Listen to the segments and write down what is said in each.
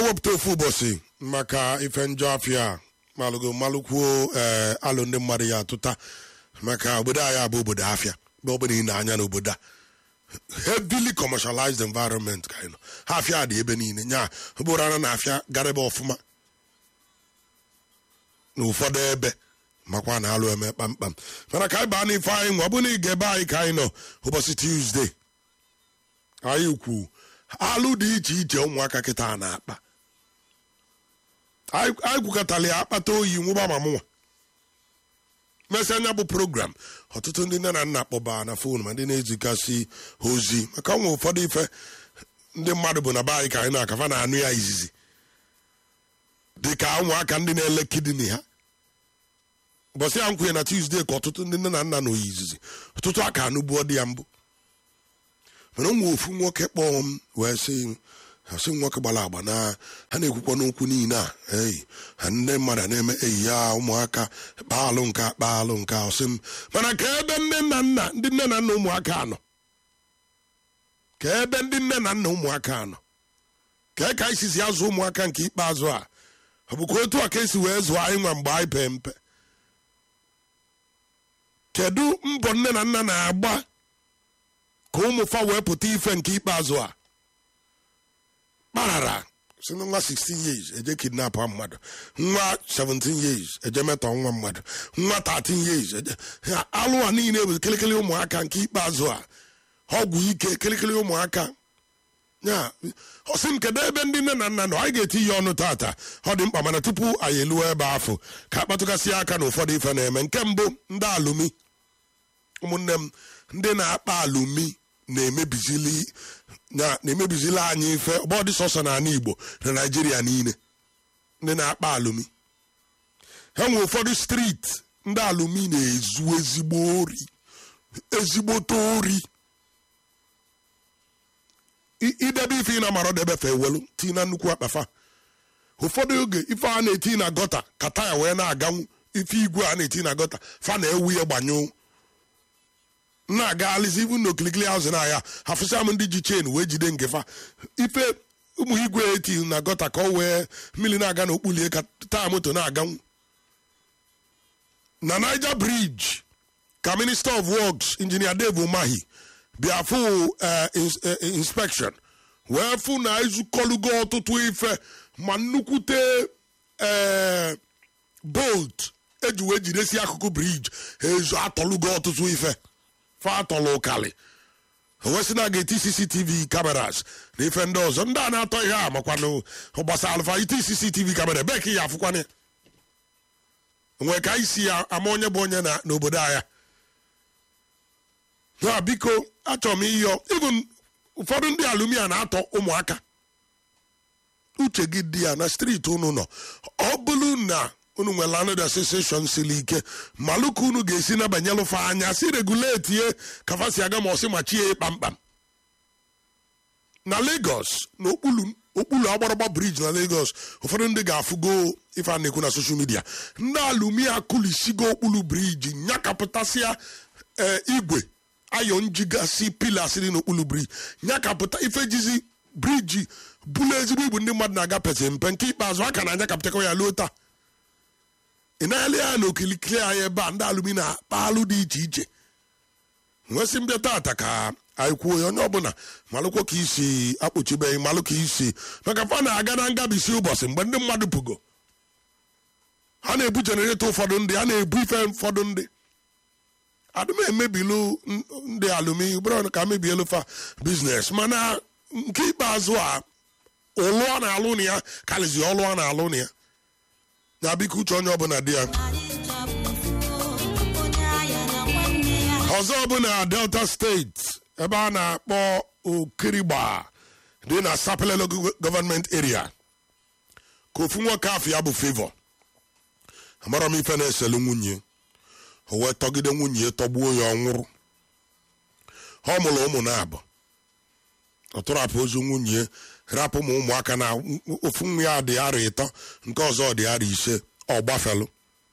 ewepụta ofu ụbọchị maka ife njọ afịa a malụgo malụkwuo ee alụ ndị mmadụ ya atụta maka obodo anyị abụ obodo afịa mgbe ọbụla ị na-anya n'obodo a heavily commercialized environment ka anyị nọ ha afịa dị ebe niile nya bụrụ ana na afịa gara ebe ọfụma n'ụfọdụ ebe makwa na alụ eme kpamkpam mana ka anyị baa n'ife anyị nwa ọ bụ na ị ga-ebe anyị ka anyị nọ ụbọchị tuzdee anyị kwu alụ dị iche iche ụmụaka kịta na-akpa anyị kwukọtala ya akpata oyi nwụba ma mụnwa mesị anya bụ program ọtụtụ ndị nne na nna kpọba na fon ma ndị na-ezigasị ozi maka nwe ụfọdụ ife ndị mmadụ bụ na be anyị ka anyị na-akafa na-anụ ya izizi dị ka ụmụaka ndị na-ele kidini ha ụbọchị ya nkwenye na tuzdee ka ọtụtụ ndị nne na nna na oyi izizi ọtụtụ aka anụbuo dị ya mbụ mana ụmụ ofu nwoke kpọọ m wee sị asị nwoke gbara agba na ha na-ekwukwa n'okwu niile a eyi ha ndị mmadụ na-eme eyi ya ụmụaka kpaalụ nka kpaalụ nka ọsị m mana ka ebe nne na nna ndị nne na nna ụmụaka anọ ka ebe ndị nne na nna ụmụaka anọ ka ka anyị sizi azụ ụmụaka nke ikpeazụ a ọ bụkwa otu a ka esi wee zụọ anyị nwa mgbe anyị pee mpe kedu mbọ nne na nna na-agba ka ụmụfa wee pụta ife nke ikpeazụ a kparara si na nwa 16 years eje kidnap mmadụ nwa 17 years eje metọ nwa mmadụ nwa 13 years eje alụ a niile bụ kịlịkịlị ụmụaka nke ikpeazụ a ọgwụ ike kịlịkịlị ụmụaka ya ọsị m kedu ebe ndị nne na nna nọ anyị ga-eti ya ọnụ tata ọ dị mkpa mana tupu anyị eluo ebe afọ ka akpatụgasị aka na ụfọdụ ife na-eme nke mbụ ndị alụmi ụmụnne m ndị na-akpa alụmi na-emebizili na-emebizili anyị ife ọbọdị sọsọ n'ala Igbo na Naịjirịa niile ndị na-akpa alụmi ha nwe ụfọdụ steeti ndị alụmi na-ezu ezigbo ori ezigbote ori idebe ife ị na-amara debefe ewelu tii na nnukwu akpafa ụfọdụ oge ife a na-eti na gọta ka taya wee na-aganwu ife igwe a na-eti na gọta fa na-ewu ya gbanyụ na-agaghalịzi ibu na okilikili azụ na ya hafụsa m ndị ji chen wee jide ngefa ife ụmụ igwe eti na gọta ka ọ wee mmiri na-aga n'okpulie ka taa moto na-aganwu na Niger Bridge ka Minister of Works Engineer Dave Umahi bịa fụ inspection wee fụ na ezukọlugo ọtụtụ ife ma nnukwute bolt eji wee jidesi akụkụ briji ezu atọlugo ọtụtụ ife fa atọlụ ụkalị wesị na ga-eti cctv cameras na ife ndị ọzọ ndị a na-atọ ihe a makwanụ gbasa alfa iti cctv kamera ebe ka ị ya afụkwana nwee ka anyị si ya ama onye bụ onye n'obodo anya na biko achọrọ m ịyọ even ụfọdụ ndị alumia na-atọ ụmụaka uche gị dị ya na steeti unu nọ ọ bụrụ na unu nwere landlord association siri ike malụ ka unu ga-esi nabanyelụfa anya si reguleti ye kafasi aga ma ọsị machie kpamkpam na Lagos na okpulu agbaragba briji na Lagos ụfọdụ ndị ga-afụgo ife a na-ekwu na soshal midia ndị alumia kulisigo okpulu briji nyakapụtasịa igwe ayọ njigasị pilas dị n'okpuru briji nyakapụta ife jizi briji bụlụ ezigbo ibu ndị mmadụ na-aga pete mpe nke ikpeazụ a ka na-anyakapụtakọ ya luo taa ị na-ele ya na okilikili anyị ebe a ndị alụmi na-akpa alụ dị iche iche nwesị mbịa tata ka anyị kwuo ya onye ọbụla malụkwa ka isi akpọchibeghị malụ ka isi maka fa na-aga na ngabisi ụbọchị mgbe ndị mmadụ pụgo ha na-ebu jenereto ụfọdụ ndị ha na-ebu ife ụfọdụ ndị adụm emebilu ndị alụmi bụrụ ka mebielu fa biznes mana nke ikpeazụ a ụlụ a na-alụ na ya karịzi ọlụ a na-alụ na ya ya biko uche onye ọbụla dị ya ọzọ bụ na delta steeti ebe a na-akpọ okirigba dị na sapelelo gọọmenti area ka ofu nwoke afọ ya bụ favor amara m ife na-eselu nwunye o wee tọgide nwunye ya tọgbuo ya ọnwụrụ ọ mụrụ ụmụ na-abụ ọ tụrapụ ozu nwunye rapụ ma ụmụaka na ofu nwa ya dị arọ ịtọ nke ọzọ dị arọ ise ọ gbafelụ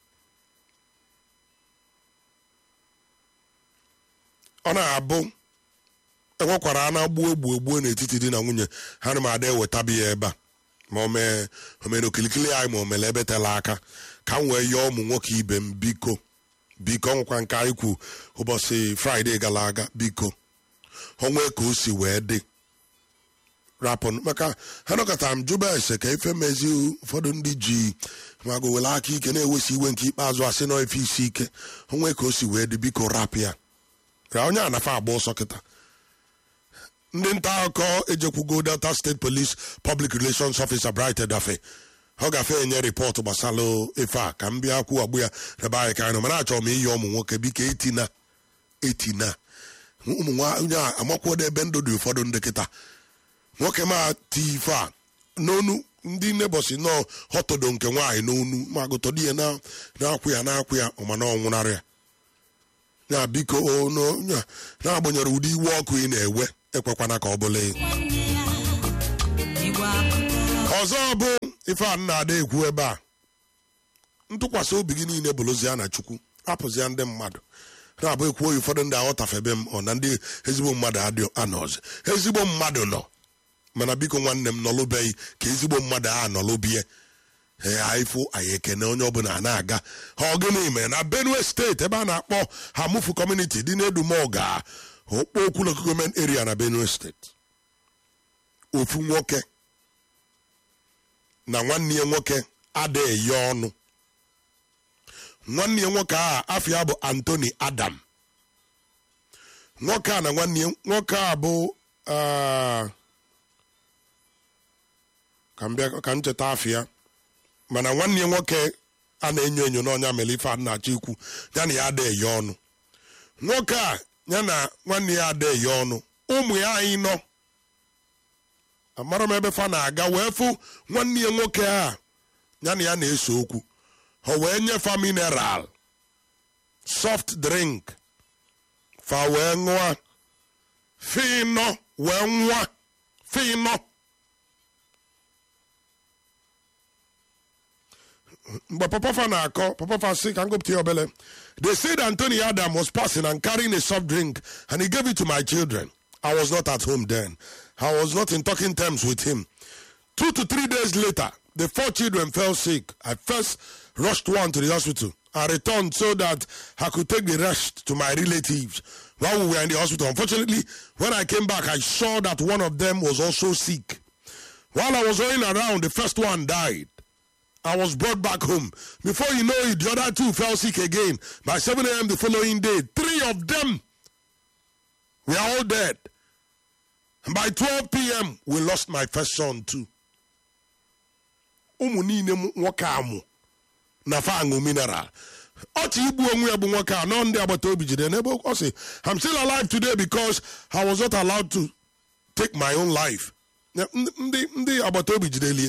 ọ na-abụ enwekwara a na-agbuo egbuo egbuo n'etiti di na nwunye ha na m ada ewetabi ya ebe a ma o mee o mere okilikili anyị ma o mere ebe tela aka ka m wee yọọ ụmụ nwoke ibe m biko biko ọnwụkwa nke anyị kwu ụbọchị fraịde gara aga biko onwe ka o si wee dị rapụ maka ha nọkọtara m jụba ese ka ife mezi ụfọdụ ndị ji mago were aka ike na-ewesi iwe nke ikpeazụ asị na ife isi ike onwe ka o si wee dị biko rapụ ya ra onye anafa agba ọsọ kịta ndị nta akụkọ ejekwugo delta steeti police public relations officer bright edafe ọ gafe enye rịpọtụ gbasara ife a ka m bịa kwuo ọgbụ ya rebe anyị ka anyị nọ mana achọrọ m iyi ụmụ nwoke biko etina etina ụmụ nwaanyị a amakwodo ebe ndụ dị ụfọdụ ndị kịta nwoke ma ti ife a n'onu ndị nebọsi nọ họtọdo nke nwaanyị n'onu ma gụtọdo ihe na na-akwụ ya na-akwụ ya ọmana ọnwụnarị ya ya biko na-agbanyere ụdị iwe ọkụ ị na-ewe ekwekwana ka ọ bụla ọzọ bụ ife a na-ada ekwu ebe a ntụkwasị obi gị niile bụrụzia na chukwu hapụzia ndị mmadụ na-abụ ekwu oyi ụfọdụ ndị aghọtafebe m ọ na ndị ezigbo mmadụ adị anọzi ezigbo mmadụ nọ mana biko nwanne m nọlụbeghị ka ezigbo mmadụ a nọlụbie ee anyịfụ anyị ekene onye ọbụla na-aga ha ọgịnị mere na benue steeti ebe a na-akpọ hamufu kọmuniti dị n'edumoga okpo okwulu gọọmenti eria na benue steeti ofu nwoke na nwanne ya nwoke adịghị ya ọnụ nwanne ya nwoke a afọ ya bụ antoni adam nwoke a na nwanne ya nwoke a bụ ka m cheta afọ ya mana nwanne ya nwoke a na-enyo enyo n'ọnya mere ife a na-achọ ikwu ya na ya adịghị ya ọnụ nwoke a ya na nwanne ya adịghị ya ọnụ ụmụ ya anyị nọ amara m ebe fa na-aga wee fụ nwanne ya nwoke a ya na ya na-ese okwu ha wee nyefa mineral soft drink fa wee ṅụa finọ wee nwa finọ mgbe papafa na-akọ papafa si ka ngụpụta ya obele they said anthony adam was passing and carrying a soft drink and he gave it to my children i was not at home then i was not in talking terms with him two to three days later the four children fell sick i first rushed one to the hospital i returned so that i could take the rest to my relatives while we were in the hospital unfortunately when i came back i saw that one of them was also sick while i was running around the first one died I was brought back home. Before you know it, the other two fell sick again. By 7 a.m. the following day, three of them were all dead. And by 12 p.m., we lost my first son too. ụmụ niile nwoke amụ na faṅụ mineral ọchị igbu onwe ya bụ nwoke a nọ ndị agbata obi jide n'ebe ọ sị I'm still alive today because I was not allowed to take my own life. ndị ndị agbata obi jidelie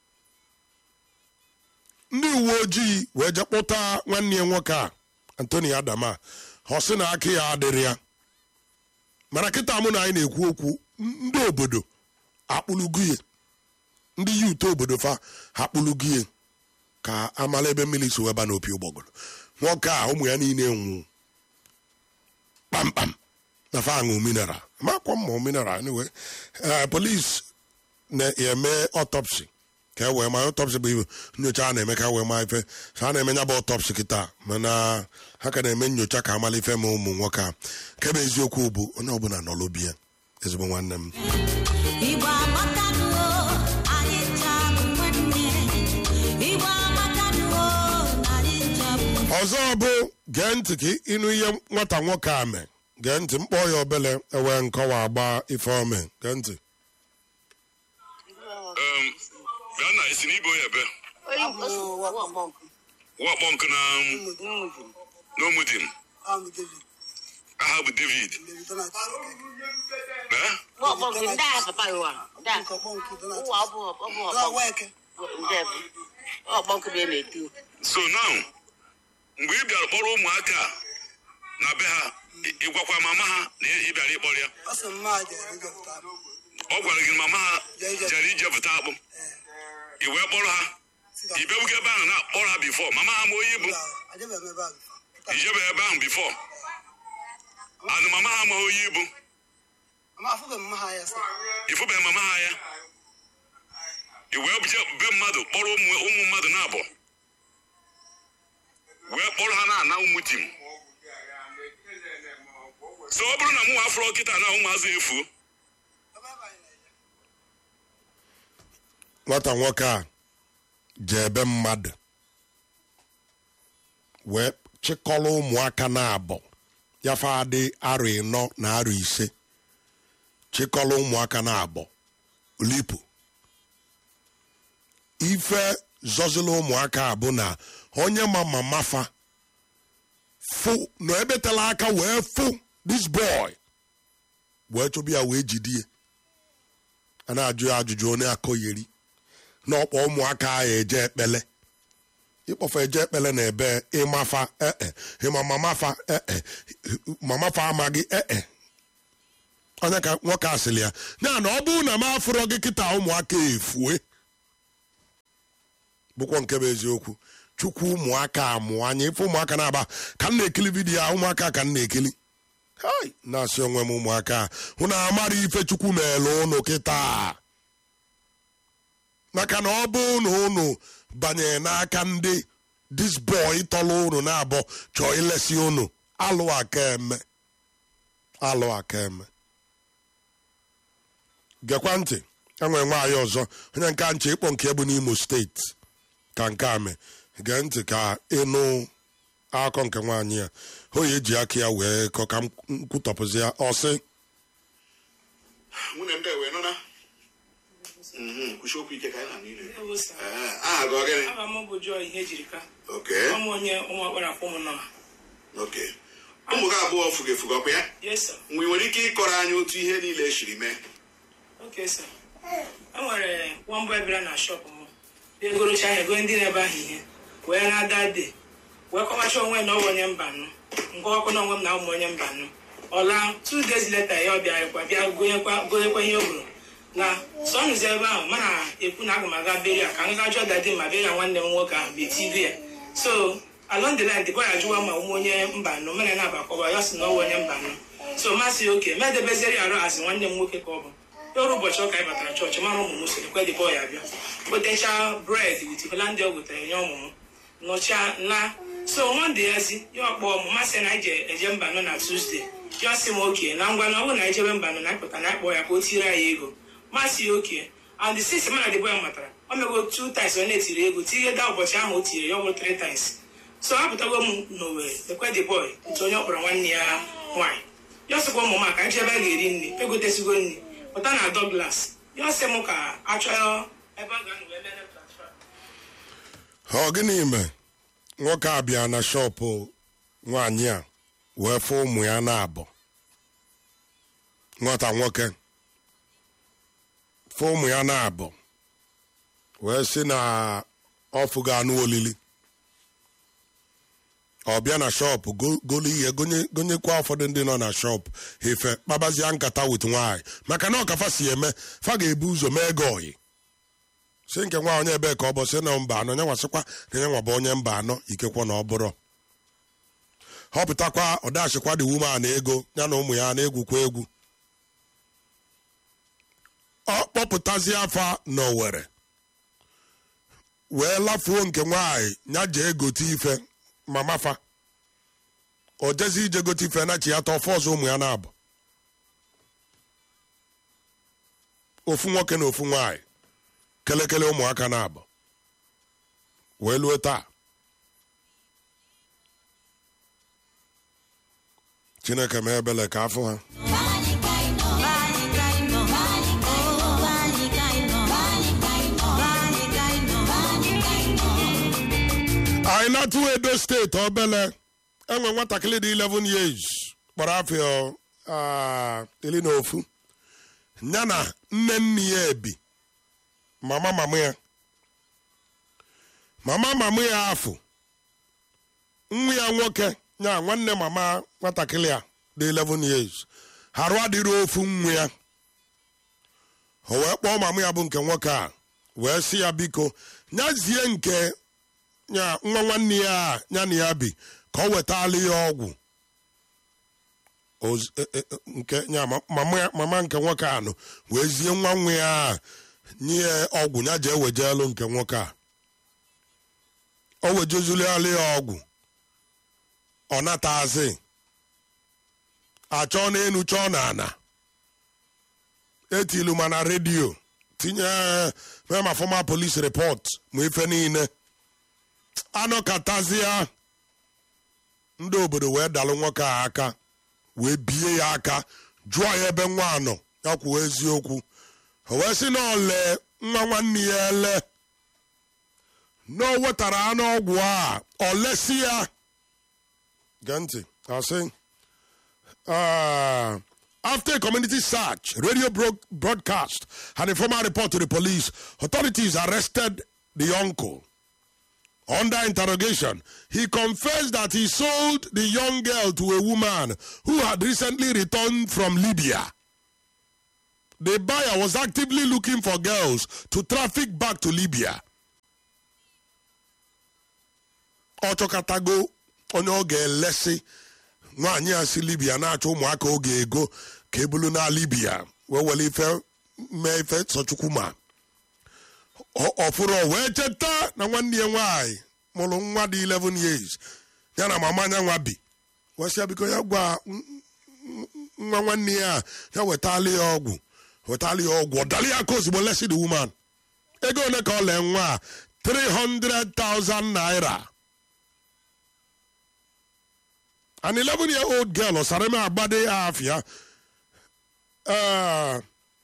ndị uwe ojii wee je kpụta nwanne ya nwoke a antoni adama ọ sị na aka ya adịrị ya mana kịta mụ na anyị na-ekwu okwu ndị obodo akpụlugie ndị yut obodo fa akpụlugie ka amala ebe mmiri si weba n'opi ụgbọgụrụ nwoke a ụmụ ya niile nwụ kpamkpam na fa aṅụ mineral makwa mma mineral anyway polis na-eme autopsy ka e wee ma ọtọpsị bụ nyocha a na-eme ka wee ma ife ha na-eme nya bụ ọtọpsị kịta mana ha ka na-eme nyocha ka amala ife ma ụmụ nwoke a nke bụ eziokwu bụ onye ọbụla nọ n'obi ya ezigbo nwanne m ọzọ bụ gee ntị ka ịnụ ihe nwata nwoke a mee gee ntị mkpọ ya obele ewee nkọwa agba ife ome gee ntị bịa na esi n'ibo ya ebe wakpọ nkụ na n'omudim aha bụ david Eh? so now mgbe ị bịara kpọrọ ụmụaka a na be ha ị- ị gwakwa mama ha na ị bịara ịkpọrọ ya ọ gwara gị na mama ha jere ijepụta akpụ ị wee kpọrọ ha ị bịabugo ebe ahụ na-akpọrọ ha bifọ mama ha ma onye bụ ijebe ebe ahụ bifọ anụ mama ha ma onye ibu ịfụbeghị mama ha ya i wee je be mmadụ kpọrọ ụmụ ụmụ mmadụ na-abọ wee kpọrọ ha na-ana ụmụ di m so ọ bụrụ na mụ afọrọ kịta na ụmụazụ efuo nwata nwoke a je ebe mmadụ wee chịkọrọ ụmụaka na-abọ yafa adị arọ ịnọ na arọ ise chịkọrọ ụmụaka na-abọ lipu ife zọzila ụmụaka a bụ na onye ma mama fa fụ na ebetela aka wee fụ this boy wee chọbụ ya wee jidie a na-ajụ ya ajụjụ onye akọgheri na ọkpọ ụmụaka ahụ eje ekpele ịkpọfa eje ekpele na ebe ịmafa ee ịma mamafa ee mamafa amaghị ee onye ka nwoke asịrị ya ya na ọ bụrụ na m afụrọ gị kịta ụmụaka efue bụkwa nke bụ eziokwu chukwu ụmụaka amụọ anya ife ụmụaka na-aba ka m na-ekili vidiyo a ụmụaka ka m na-ekili hai na-asị onwe m ụmụaka a hụ na amara ife chukwu meele ụnụ kịta maka na ọ bụ na ụnụ banyere n'aka ndị dis boy tọrọ ụnụ na-abọ chọọ ilesi ụnụ alụ aka eme alụ aka eme gekwa ntị enwere nwaanyị ọzọ onye nke nche ịkpọ nke bụ n'imo steeti ka nke a mee gee ntị ka ịnụ akọ nke nwaanyị ya oyi eji aka ya wee kọ ka m kwutọpụzi ya ọsị nwunye m wee nụna kwuchi okwu ike ka anyị na niile Ewo sir. aha gị ọ gịnị Aha m bụ Joy ihe ejiri ka oke ọmụ onye ụmụ ọkpara akwụ m nọ oke ụmụ gị abụọ fugo efugo ọkwa ya yes sir mgbe ị nwere ike ịkọrọ anyị otu ihe niile siri mee okay sir e nwere nwamba bịara na shop m bịa egorocha ahịa ego ndị na-ebe ahụ ihe wee na-ada de wee kọwacha onwe na ọwụ onye mba nụ nkọwakwa na onwe m na ụmụ onye mba nụ ọla two days later ya ọ bịarakwa bịa gonyekwa gonyekwa ihe o gburu na sọnụzi ebe ahụ mana ekwu na aga m aga beria ka m ga jụọ dadi ma beria nwanne m nwoke ahụ betibe ya so along the line the boy ajụwa ma ụmụ onye mba nụ mere na-abakọba ya sị na ọwụ onye mba nụ so masị oke medebeziri arụ asị nwanne m nwoke ka ọ bụ ọrụ ụbọchị ụka anyị batara chọọchị mara ụmụ m siri kwe dị bọị abịa wetecha bred wit holandia o gotere nye ụmụ m nọcha na so monde ya si ya ọkpọ m masị na anyị eje mba nọ na tuzdee ya sị m oke na ngwa na ọ bụrụ na ejebe mba nọ na anyị na akpọ ya ka o tiri anyị ego masị oke and the six mana the boy matara o mego two times ọ na-etiri ego tinye da ụbọchị ahụ o tiri ya ọ bụrụ three times so apụtago m n'owere ekwe the boy otu onye ọ kpọrọ nwanne ya nwaanyị ya sịkwa ụmụ m ka anyị ebe a ga-eri nri egotesigo nri pụta na Douglas ya sị m ka achọọ ebe a ga-anọ wee mere transfer ọ gịnị mee nwoke a bịa na shọpụ nwaanyị a wee fụ ụmụ ya na-abọ nwata nwoke fụ ụmụ ya na-abọ wee sị na ọfụ ga-anụ olili ọ bịa na shọpụ go- golu ihe gonye- gonyekwa ụfọdụ ndị nọ na shọpụ efe kpabazia nkata wit nwaanyị maka na ọkafa si eme fa ga-ebu ụzọ mee gị oyi si nke nwa onye ebe ka ọ bụ si na mba anọ nyanwa sịkwa na nyanwa bụ onye mba anọ ikekwa na ọ bụrụ họpụtakwa ọdachịkwa dị wuman ego ya na ụmụ ya na-egwukwa egwu ọ kpọpụtazi afa n'owere wee lafuo nke nwaanyị ya jee gote ife mamafa o jezi ije gote ife na chi ya ta ọfọ ọzọ ụmụ ya na-abụ ofu nwoke na ofu nwaanyị kelekele ụmụaka na-abụ wee lue taa chineke ma ebele ka afọ ha anyị na-atụ edo steeti obele enwe nwatakịrị dị 11 years kpọrọ afọ ah, iri na ofu ya na nne nne ya ebi mama mama ya mama mama ya afụ nwa ya nwoke ya nwanne mama nwatakịrị a dị 11 years harụ adịrị ofu nwa ya o wee kpọọ mama ya bụ nke nwoke a wee sị ya biko nyazie nke ya nwa nwanne ya a ya na ya bi ka ọ wetala ya ọgwụ Oz- e- e- e- nke ya ma- mama ya- mama nke nwoke anụ wee zie nwa nwa ya a nye ọgwụ ya jee wejelu nke nwoke a o wejezuliala ya ọgwụ ọ natazi achọ n'elu chọọ n'ana etilu ma na redio tinye mee ma fọma polis repọt ma ife niile anọkatazia ndị obodo wee dalụ nwoke a aka wee bie ya aka jụọ ya ebe nwa nọ ya kwuo eziokwu o wee sị na ole nwa nwanne ya ele na o wetara anụ ọgwụ a ọ lesi ya gee ntị asị uh, after a community search, radio bro- broadcast, and a formal report to the police, authorities arrested the uncle. Under interrogation, he confessed that he sold the young girl to a woman who had recently returned from Libya. The buyer was actively looking for girls to traffic back to Libya. ọ chọkatago onye ọ ga-elesi nwaanyị a si libya na-achọ ụmụaka oge ego ka ebulu na libya wee were ife mee ife sọchukwu ma Ọ- ọfụrụ o wee cheta na nwanne ya nwaanyị mụrụ nwa dị 11 years ya na mama anya nwa bi wesịa biko ya gwa n- n- nwa nwanne ya a, ya wetali ya ọgwụ wetali ya ọgwụ ọ dali ya aka ozugbo lesi the woman ego ole ka ọ lee nwa a 300,000 naira an 11 year old girl Osareme Abade Afia. Uh,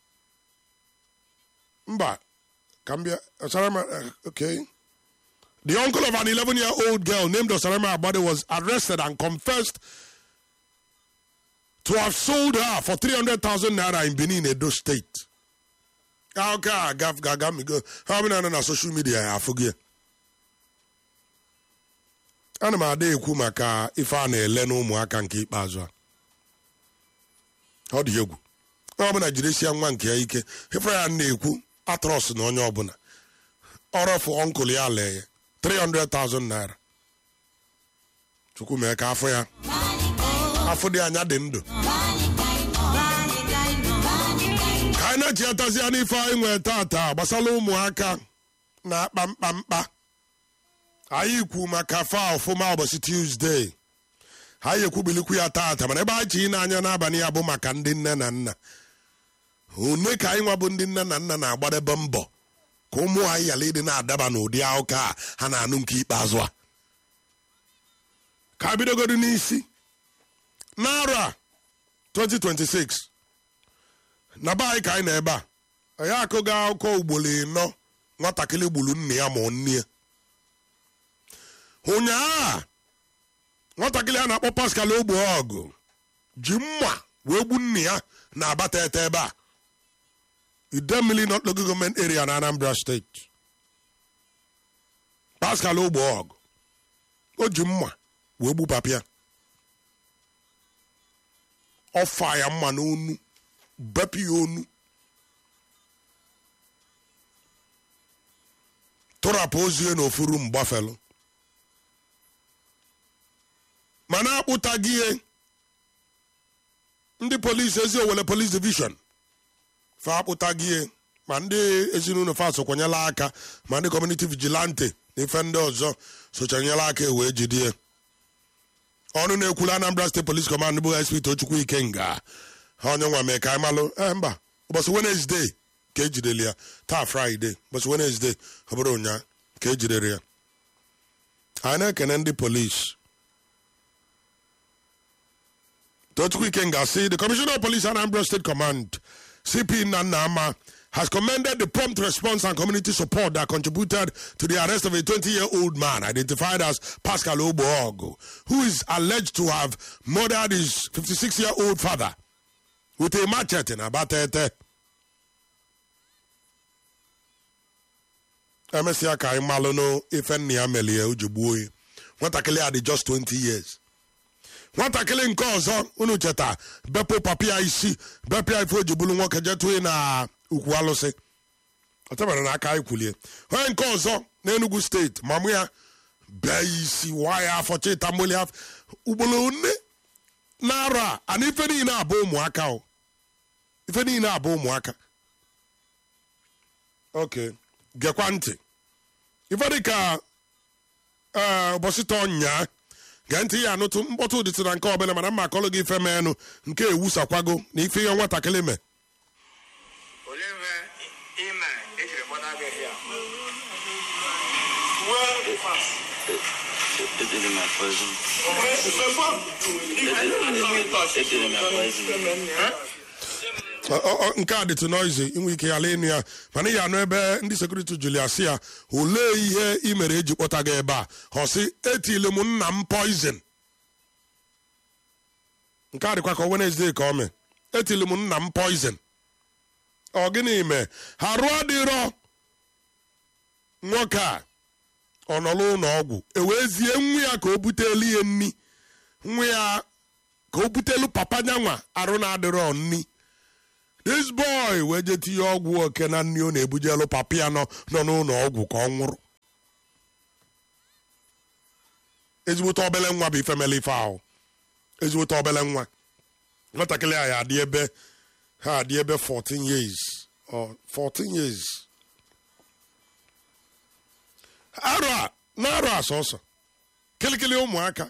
Mba, Kambia, Osareme, uh, okay. The uncle of an 11 year old girl named Osareme Abade was arrested and confessed to have sold her for 300,000 naira in Benin, Edo State. Ah, Okay, I got, got, got me go. How many on social media? I forget. ana m ada ekwu maka ife a na-ele n'ụmụaka nke ikpeazụ a ọ dị egwu onye ọbụla jidesia nwa nke ya ike ife ya na-ekwu atrọs na onye ọbụla ọrọfụ ọnkụl ya lee ya 300,000 naira chukwu mee ka afọ ya afọ dị anya dị ndụ ka anyị na-echiatazia n'ife anyị nwee tata gbasara ụmụaka na-akpa mkpamkpa anyị kwu maka fa ọfụma ụbọchị tuzdee anyị ekwubilikwu ya tata mana ebe anyị chi n'anya n'abalị ya bụ maka ndị nne na nna one ka anyị nwa bụ ndị nne na nna na-agbadebe mbọ ka ụmụ anyị ghara ịdị na-adaba n'ụdị akụkọ a ha na-anụ nke ikpeazụ a ka bidogodo n'isi n'arọ a 2026 na be anyị ka anyị na ebe a anyị akụgo akụkọ ugboro ịnọ nwatakịrị gburu nne ya ma ọ nne ya ụnyaa nwatakịrị a na-akpọ pascal ogbe ọgụ ji mma wee gbu nne ya na abata ete ebe a idemili not local government area na anambra steeti pascal ogbe ọgụ o ji mma wee gbu papịa ọfa ya mma n'onu bepụ ya onu tụrapụ ozie n'ofuru mgbafelu mana akpụtaghị ihe ndị polisi ezi owele polis division fa akpụtaghị ihe ma ndị ezinụlọ fa sokwanyela aka ma ndị kọmuniti vigilante na ife ndị ọzọ sochanyela aka wee jidie ọnụ na-ekwulu anambra steeti polis kọmand bụ sp tochukwu ikenga ha onye nwa mee ka anyị malụ ee mba ụbọchị wenezdee ka ejidere ya taa fraịde ụbọchị wenezdee ọ bụrụ ụnyaa ka ejidere ya anyị na-ekene ndị polisi Tochukwu Ikenga say the Commissioner of Police Anambra State Command, CP Nanama, has commended the prompt response and community support that contributed to the arrest of a 20-year-old man identified as Pascal Oboog, who is alleged to have murdered his 56-year-old father with a machete in Abatete. emesịa ka anyị malụ nụ ife nna ya melie o ji gbuo ya nwatakịrị a dị just 20 years nwatakịrị nke ọzọ unu cheta bepụ papịa isi bepịa ife o ji bụrụ nwoke jetụ na ukwu alụsị ọtebara na aka anyị kwulie onye nke ọzọ n'enugu steeti mamụ ya bee isi waa ya afọ chịta mmoli afọ ugboro nne na-arọ a ana ife niile abụ ụmụaka o ife niile abụ ụmụaka ok gekwa ntị ife dịka ee ụbọchị tọ nyaa gee ntị ya anụtụ mkpọtụ dịtụ na nke ọbụla mana mma akọlụ gị ife menụ nke ewusakwago na ife ihe nwatakịrị me olee ihe ime ejiri gbada gị ihe a It did in my poison. It did in my poison. Ọ- ọ- ọ- nke a dịtụ noizi inwe ike ya ịnụ ya mana ị ya anụ ebe ndị sekuriti julius ya olee ihe ị mere eji kpọta gị ebe a ọ sị etile m nna m poizin nke a dịkwa ka Wednesday ka ọ mee etile m nna m poizin ọ gịnị mee ha rụọ adịrọ nwoke a ọ nọ n'ụlọ ọgwụ ewezie nwa ya ka o butelu ya nni nwa ya ka o butelu papa nyanwa arụ na-adịrọ nni this boy wee je tinye ọgwụ oke na nri ọ na-ebujelu papa ya nọ nọ n'ụlọ ọgwụ ka ọ nwụrụ ezigbote obele nwa bụ ifemele ife ahụ ezigbote obele nwa nwatakịrị a ya adị ebe ha adị ebe 14 years or 14 years arọ a na arọ a sọsọ kịlịkịlị ụmụaka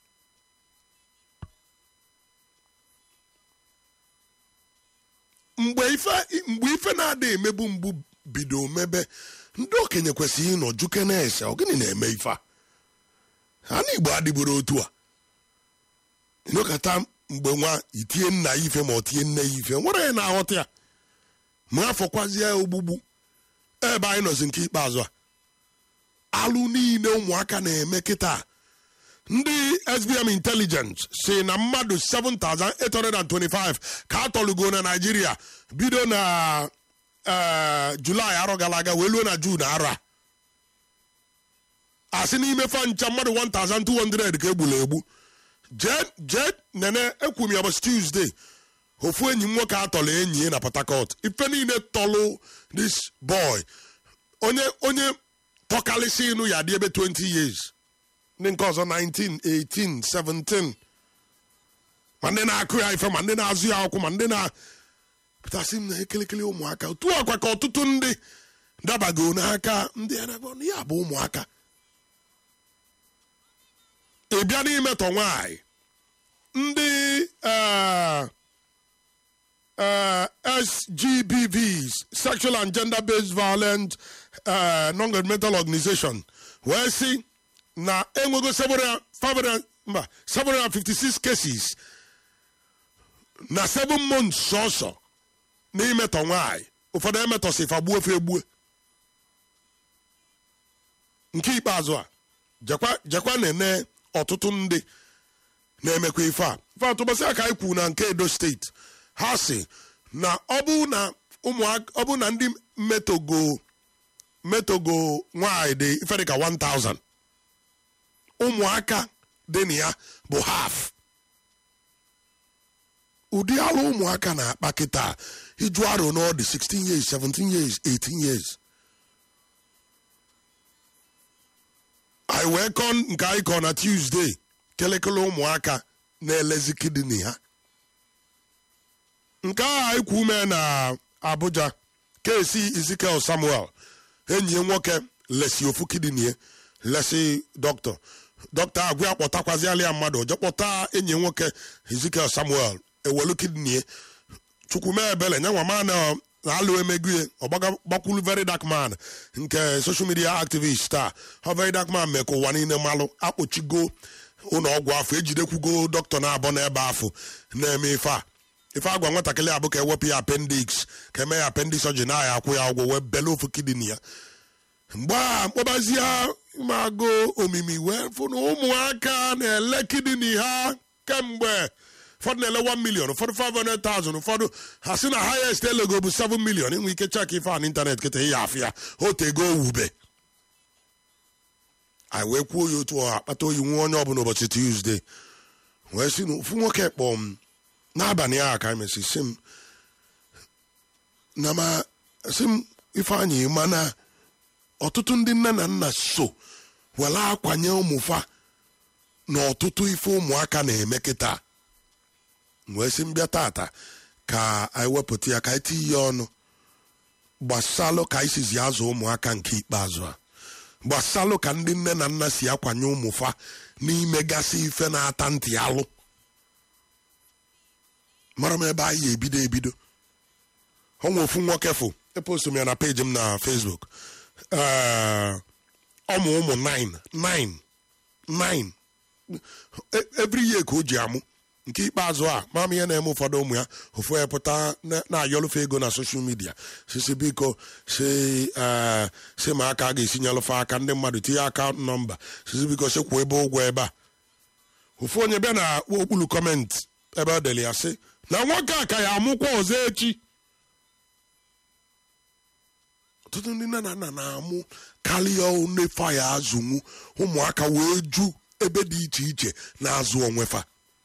mgbe ife mgbe ife na-ada emebu mgbu bido mebe ndị okenye kwesịrị ịnọ juke na-ese ọ gịnị na-eme ife a ha na igbo adịburu otu a ịnọkọta mgbe nwa itinye nna ya ife ma ọ tinye nne ya ife nwere ya na-aghọta ya ma afọkwazie ya ogbugbu ebe anyị nọzi nke ikpeazụ a alụ niile ụmụaka na-eme kịta ndị sbm intelligence si na mmadụ 7825 ka a tọlugo na naijiria bido na eh, julaị arọ gara aga wee luo na jun arọ a asị n'ime fa ncha mmadụ 1200 ka egburu egbu jee jee nene ekwu m ya ụbọchị tuesday ofu enyi m nwoke atọrọ enyi ya na port harcourt ife niile tọlụ this boy onye onye tọkalịsị ịnụ ya dị ebe 20 years ndị nke ọzọ 19 18 17 ma ndị na-akụ ya ife ma ndị na-azụ ya akwụkwọ ma ndị na pụtasị m na ekelekele ụmụaka otu ọkwa ka ọtụtụ ndị dabago n'aka ndị anagbọ ya bụ ụmụaka ị bịa n'imetọ nwaanyị ndị eh, eh, SGBVs sexual and gender based violent eh, non-governmental organization wee sị na enwego 700 500 mba, 756 cases na 7 months sọsọ n'imetọ nwaanyị ụfọdụ emetọsị fa gbuo fe egbue nke ikpeazụ a jekwa jekwa na-ene ọtụtụ ndị na-emekwa ife a ife atụbọsị aka anyị kwuru na nke edo steeti ha si na ọ bụ na ụmụaka ọ bụ na ndị metogo metogo nwaanyị dị ife dịka 1000 ụmụaka dị na ya bụ half ụdị alụ ụmụaka na-akpa kịta iju arụ na ọ dị 16 years 17 years 18 years anyị wee kọọ nke anyị kọọ na tuesday kelekele ụmụaka na-elezi kidney ha nke ahụ anyị kwu ume na abuja kesi ezekiel samuel enyi ya nwoke lesi ofu kidney ya lesi dọkịta dọkịta agwa ya kpọtakwaziala ya mmadụ je kpọta enyi ya nwoke ezekiel samuel ewelu kidney ya chukwume ebele nyanwa ma na alụ emego ya ọ gbakwulu very dark man nke social media activist taa ha very dark man mee ka ụwa niile malụ akpọchigo ụlọ ọgwụ afọ ejidekwugo dọkịta na-abọ n'ebe afọ na-eme ife a ife agwa nwatakịrị abụ ka ewepụ ya appendix ka eme ya appendix surgery na ya akwụ ya ụgwọ wee bele ofu kidney ya mgbe a mkpọbazie mago omimi wee fụ na ụmụaka na-ele kidney ha kemgbe ụfọdụ na-ele 1 million ụfọdụ 500,000 ụfọdụ ha si na highest elego bụ 7 million inwe ike chek ife a n'ịntanet kịta ihe afụ ya otego owube anyị wee kwuo ya otu ọha akpata oyi nwa onye ọbụla ụbọchị tuzdee wee si na ofu nwoke kpọọ m n'abalị ahụ ka emesi si m na ma si m ifeanyị mana ọtụtụ ndị nne na nna so were akwanye ụmụfa na ọtụtụ ife ụmụaka na-eme kịta wee sị mbịa tata ka anyị wepụta ya ka anyị tinye ya ọnụ gbasalụ ka anyị sizi azụ ụmụaka nke ikpeazụ a gbasalụ ka ndị nne na nna si akwanye ụmụfa n'imegasị ife na-ata ntị alụ mara m ebe anyị ebido ebido ọnwa ofu nwoke fụ epost m ya na peji m na facebook Eh, ọmụ ụmụ 9 9 9 E- every year ka o ji amụ nke ikpeazụ a mama ihe na-eme ụfọdụ ụmụ ya ofu ya pụta na- na-ayọlụfe ego na soshal midia sisi biko si eh, si ma aka a ga-esi nyelụfe aka ndị mmadụ tinye akaụntụ nọmba sisi biko si kwuo ebe ụgwọ ebe a ofu onye bịa na okpuru kọmentị ebe ọ dere ya sị na nwoke a ka ya amụkwa ọzọ echi ọtụtụ ndị nne na nna na-amụ karịa onefa ya azụnwu ụmụaka wee ju ebe dị iche iche na-azụ onwefa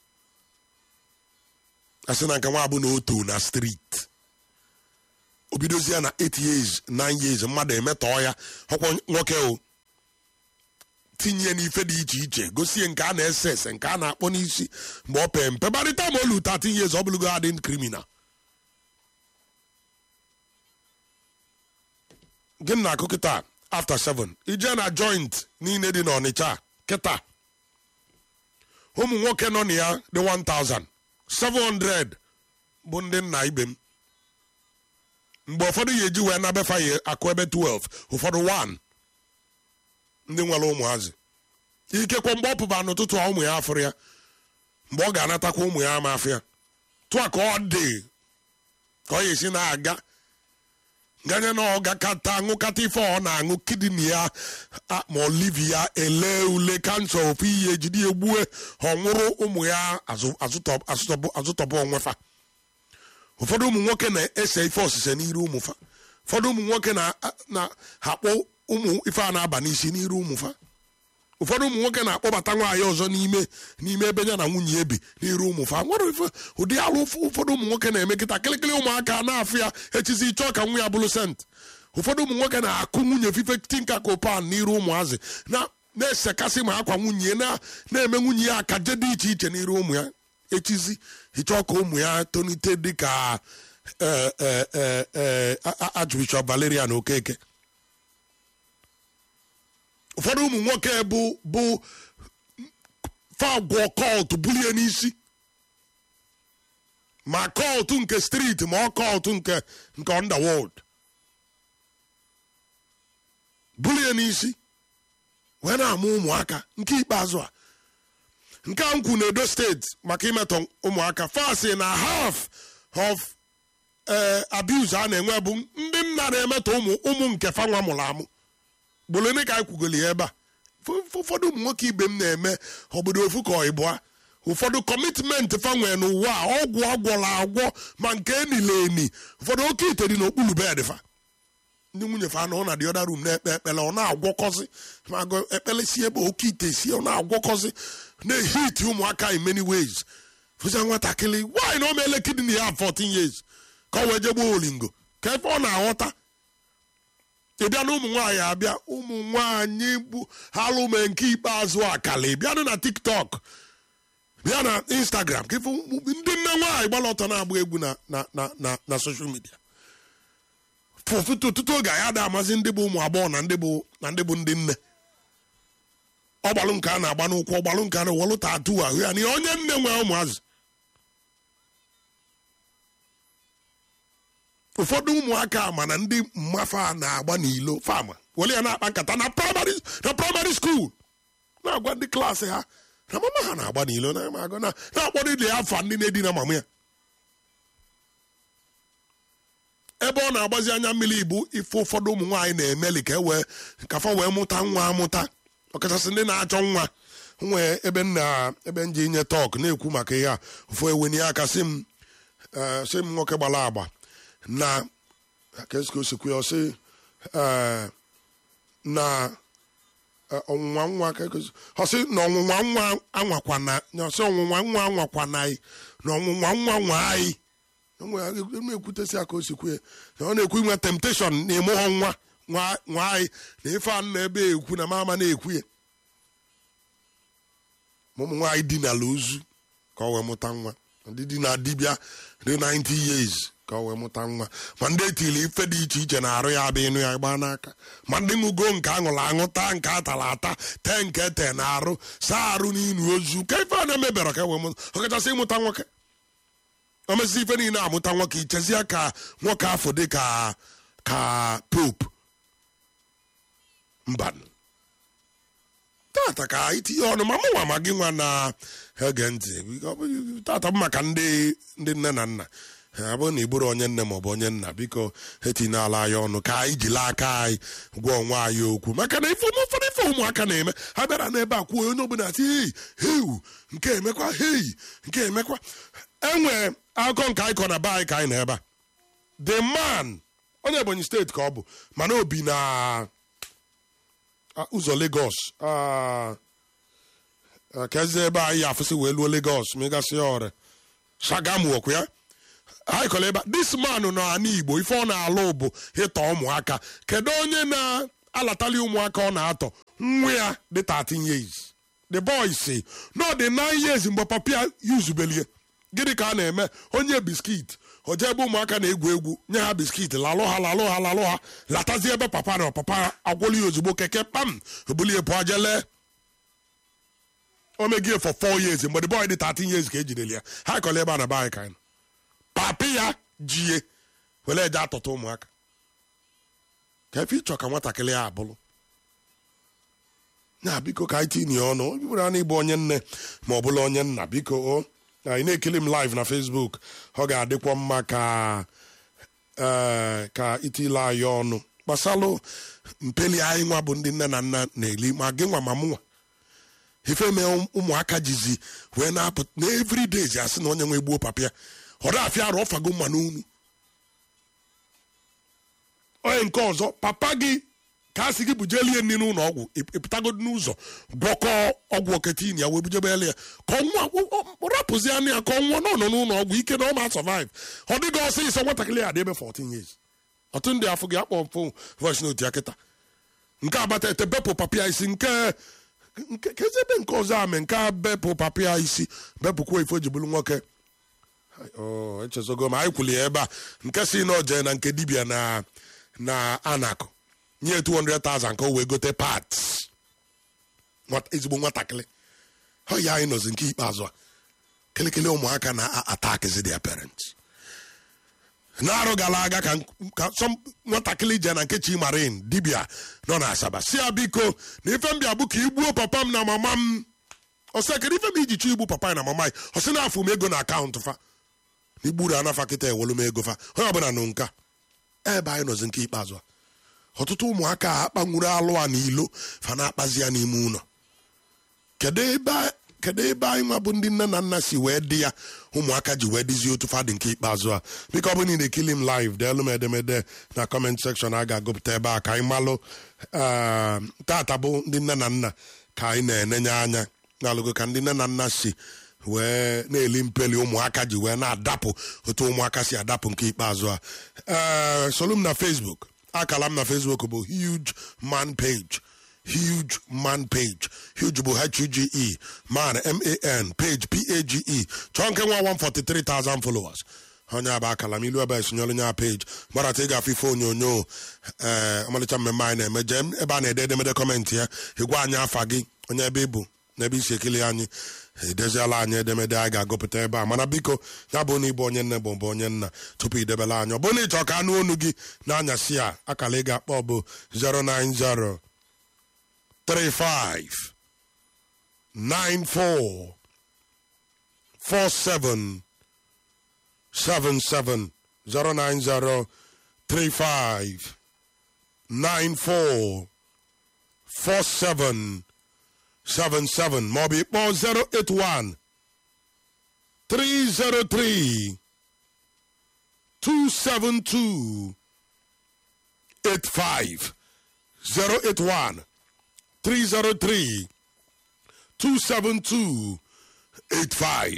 asị na nke nwa abụ na oto na street obidozie na 8 years 9 years mmadụ emetọọ ya ọkwa nwoke o tinye n'ife dị iche iche gosie nke a na-ese ese nke a na-akpọ n'isi mgbe ọ pee mpe barịta ma olu 13 years ọ bụlụgo adị criminal gịnị na-akụ kịta after 7 ije na joint niile dị n'ọnịcha kịta ụmụ nwoke nọ na ya dị 1000 700 bụ ndị nna ibe m mgbe ụfọdụ ya eji wee nabefa ya akụ ebe 12 ụfọdụ 1 ndị nwere ụmụazị ikekwe mgbe ọ pụba n'ụtụtụ a ụmụ ya afụrụ ya mgbe ọ ga-anatakwa ụmụ ya ama afụ ya tụa ka ọ dị ka ọ ya esi na-aga ganye na ọ gakata aṅụkata ife ọ na-aṅụ kidini ya a- ma olivi ya ele ule kansa ofu ihe ejide ya gbue ọ nwụrụ ụmụ ya azụ- azụtọ- azụtọbụ- azụtọbụ onwefa ụfọdụ ụmụ nwoke na-ese ife ọsịse n'iru ụmụfa ụfọdụ ụmụ nwoke na- na-akpọ ụmụ ife a na-aba n'isi n'iru ụmụfa ụfọdụ ụmụ nwoke na-akpọbata nwaanyị ọzọ n'ime n'ime ebe ya na nwunye ebi n'iru ụmụfa nwere ife ụdị alụ ụfọ- ụfọdụ ụmụ nwoke na-eme kịta kịlịkịlị ụmụaka na-afụ ya echizi chọọ ka nwa ya bụrụ sent ụfọdụ ụmụ nwoke na-akụ nwunye fife tinka kopan n'iru ụmụazị na na-esekasị ma akwa nwunye na na-eme nwunye ya akaje dị iche iche n'iru ụmụ ya echizi ịchọọ ka ụmụ ya tonite dịka eh, eh, eh, eh, A- A- Archbishop Valerian Okeke ụfọdụ ụmụ nwoke bụ bụ fagwọ kọlt bulie n'isi ma kọlt nke striti ma ọ kọlt nke nke underworld bulie n'isi wee na-amụ ụmụaka nke ikpeazụ a nke a nkwu na edo steeti maka imetọ ụmụaka fasi na half of eh, abuse a na-enwe bụ ndị nna na-emetọ ụmụ ụmụ nke fanwa mụrụ amụ gbolone ka anyị kwugoli ya ebe a F- f- ụfọdụ ụmụ nwoke ibe m na-eme obodo ofu ka ịbụa ụfọdụ kọmitmenti fa nwere n'ụwa a ọgwụ agwọla agwọ ma nke enile eni ụfọdụ oke ite dị n'okpuru bed fa ndị nwunye fa anọ na the other room na-ekpe ekpele ọ na-agwọkọzi ma agụ ekpele si ebe oke ite si ọ na-agwọkọzi na-ehiti ụmụaka in many ways fụza nwatakịrị nwaanyị na o meele kidney ya 14 years ka ọ wee jegbuo olingo ka ebe ọ na-aghọta ị bịa na ụmụ nwaanyị abịa ụmụ nwaanyị bụ alụme nke ikpeazụ akala ị bịanụ na tiktok bịa na instagram ka ịfụ ndị nne nwaanyị gbara ọtọ na-agba egwu na na na na na social media fụfụtụ ọtụtụ oge anyị ada amazi ndị bụ ụmụ agbọghọ na ndị bụ na ndị bụ ndị nne ọgbalụ nke a na-agba n'ụkwụ ọgbalụ nke a na-ewelụ tatu ahụ ya na onye nne nwee ụmụazị ụfọdụ ụmụaka mana ndị mmafa na-agba n'ilo fama were ya na-akpa nkata na praịmarị na praịmarị skuul na-agwa ndị klaasị ha na mama ha na-agba n'ilo na agụ na na-akpọrọ ile afa ndị na-edina mama ya ebe ọ na-agbazi anya mmiri bụ ife ụfọdụ ụmụ nwaanyị na-emeli ka e wee kafa wee mụta nwa amụta ọkachasị ndị na-achọ nwa nwee ebe nna ebe nji inye tọk na-ekwu maka ihe a ụfọ ewenye aka sị m eh, sị m nwoke gbara agba na kesko osikwu ya ọsị eh, na eh, ọnwụnwa nwa ka eko- ọsị na ọnwụnwa nwa anwakwana na ọsị ọnwụnwa nwa anwakwana anyị na ọnwụnwa nwa nwa anyị na-ekwutesi aka osikwu ya na ọ na-ekwu inwe temptation na ịmụghọ nwa nwa nwa anyị na ife anụ na ebe ekwu na mama na-ekwu ya ma ụmụ nwaanyị dinala ozu ka ọ wee mụta nwa ndị dị na dibịa dị 90 years ka ọ wee mụta nwa ma ndị etiri ife dị iche iche na-arụ ya abịa ịnụ ya gbaa n'aka ma ndị ṅụgo nke aṅụrụ aṅụ taa nke atara ata tee nke te na arụ saa arụ n'inu ozu ka ife a na-emebere ka e wee mụta ọkachasị ịmụta nwoke o mesịa ife niile amụta nwoke ichezie ka nwoke afọ dị ka ka pope mbanụ tata ka itinye ọnụ ma mụnwa ma gị nwa na ege ntị Ọ bụ- tata bụ maka ndị ndị nne na nna ọ bụrụ na ị bụrụ onye nne maọbụ onye nna biko etinyela anyị ọnụ ka anyị jiri aka anyị gwa onwe anyị okwu maka na ife ụmụ- ụfọdụ ife ụmụaka na-eme ha bịara n'ebe a kwuo onye ọbụla si hei heu nke emekwa hei nke emekwa enwe akụkọ nke anyị kọ na be anyị ka anyị na ebe a the man onye ebonyi steeti ka ọ bụ mana obi na ah, ụzọ Lagos ah, ah, kezi ebe anyị afụsị wee luo Lagos ma ịgasị ya ọrịa Shagamu ọkụ ya anyị kọrọ ebe a this man nọ n'ala Igbo ife ọ na-alụ bụ ịtọ ụmụaka kedu onye na-alatali ụmụaka ọ na-atọ nwa ya dị 13 years the boy si no dị 9 years mgbe papa ya yuzubelie gịnị ka a na-eme onye biskit o jee ebe ụmụaka na-egwu egwu nye ha biskit lalụ ha lalụ ha lalụ ha latazie ebe papa na papa agwọli ya ozugbo keke pam obulie pụọ jele o megie for 4 years mgbe the boy dị 13 years ka ejidere ya ha kọrọ ebe a na be anyị ka anyị nọ. papi ya jie were eje atọta ụmụaka ka efe ịchọ ka nwatakịrị ya abụrụ na biko ka anyị tinye ọnụ ọ bụrụ na ịbụ onye nne ma ọ bụla onye nna biko o na ị na-ekiri m live na facebook ọ ga-adịkwa mma ka ee ka itile anyị ọnụ gbasalụ mpeli anyị nwa bụ ndị nne na nna na-eli ma gị nwa ma mụnwa ife mee ụmụaka jizi wee na-apụ na every day ji asị na onye nwe gbuo papa ya ọ dafịa arụ ọfago mma n'unu onye nke ọzọ papa gị ka a sị gị bujelie nri n'ụlọ ọgwụ ị- ịpụtagodo n'ụzọ gwọkọ ọgwụ oketin ya wee bujebele ya ka ọnwa rapụzi anụ ya ka ọnwa nọ nọ n'ụlọ ọgwụ ike na ọ ma survive ọ dịghị ọsịsọ nwatakịrị ya dị ebe 14 years ọtụ ndị afọ gị akpọ mfụ voice note ya kịta nke agbata ete bepụ papịa isi nke nke kezi ebe nke ọzọ ame nke a bepụ papịa isi bepụkwa ifo ji bụrụ nwoke Oh, echezogo m anyị kwuli ya ebe a nke si na oje na nke dibia na na anakụ nye 200,000 ka o wee gote parts Nwata- ezigbo nwatakịrị ọ ya anyị nọzi nke ikpeazụ a kelekele ụmụaka na-atakizi their parents n'arụ gara aga ka ka some nwatakịrị je na nke chimarin dibia nọ na asaba si ya biko na ife mbịa bụ ka igbuo papa m na mama m ọsị kedu ife m iji chọ igbu papa ya na mama ya ọsị na afụ m ego na akaụntụ fa na igburu anafa kịta ewelu m ego fa onye ọbụla nụ nka ebe anyị nọzi nke ikpeazụ a ọtụtụ ụmụaka a akpanwuru alụ a n'ilo fa na-akpazi ya n'ime ụlọ kedu ebe a- kedu ebe anyị nwa bụ ndị nne na nna si wee dị ya ụmụaka ji wee dịzi otu fadị nke ikpeazụ a biko ọ bụ na ị na-ekili m live deelu m edemede na kọment sekshọn a ga-agụpụta ebe a ka anyị malụ ah, tata bụ ndị nne na nna ka anyị na-enenye anya n'alụgo ka ndị nne na nna si wee na-eli mpeli ụmụaka ji wee na-adapụ otu ụmụaka si adapụ nke ikpeazụ a ee solu m na facebook akala m na facebook bụ huge man page huge man page huge bụ h-u-g-e man m-a-n page p-a-g-e chọọ nke nwa 143,000 followers onye abụ akala m ilu ebe a esonyere onye a page gbarata ị ga-afụ ife onyonyo ee ọmalịcha mmemme anyị na-eme jee ebe a na-ede edemede kọmentị ya ịgwa anyị afa gị onye ebe ị bụ n'ebe isi ekili anyị edeziela anyị edemede anyị ga-agụpụta ebe a mana biko ya bụ na ịbụ onye nne bụ mbụ onye nna tupu idebela anyị ọ bụrụ na ịchọ ka anụ onu gị n'anyasị a akala ị ga-akpọ bụ 090 35 94 47 77 090 35 94 47 77 maọbụ ịkpọ 081 303 272 85 081 303 272 85